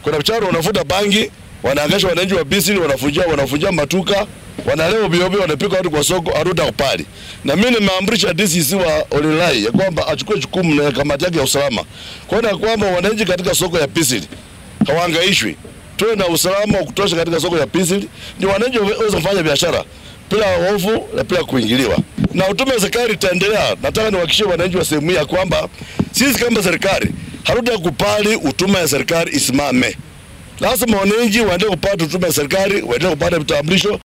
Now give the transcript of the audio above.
Kuna mchana wanafuta bangi, wanaangasha wananchi wa Bisili, wanafunjia wanafunjia matuka, wanalewa biobio, wanapika watu kwa soko aruta kupali. Na mimi nimeamrisha DCC wa Olilai ya kwamba achukue jukumu na kamati yake ya usalama kuona kwamba wananchi katika soko ya Bisili hawahangaishwi, tuwe na usalama wa kutosha katika soko ya Bisili, ndio wananchi waweze kufanya biashara bila hofu na bila kuingiliwa. Na utume wa serikali itaendelea. Nataka niwahakikishie wananchi wa sehemu hii ya kwamba sisi kama serikali hatutakubali utume ya serikali isimame. Lazima wananchi waendelee kupata huduma ya serikali, waendelee kupata vitambulisho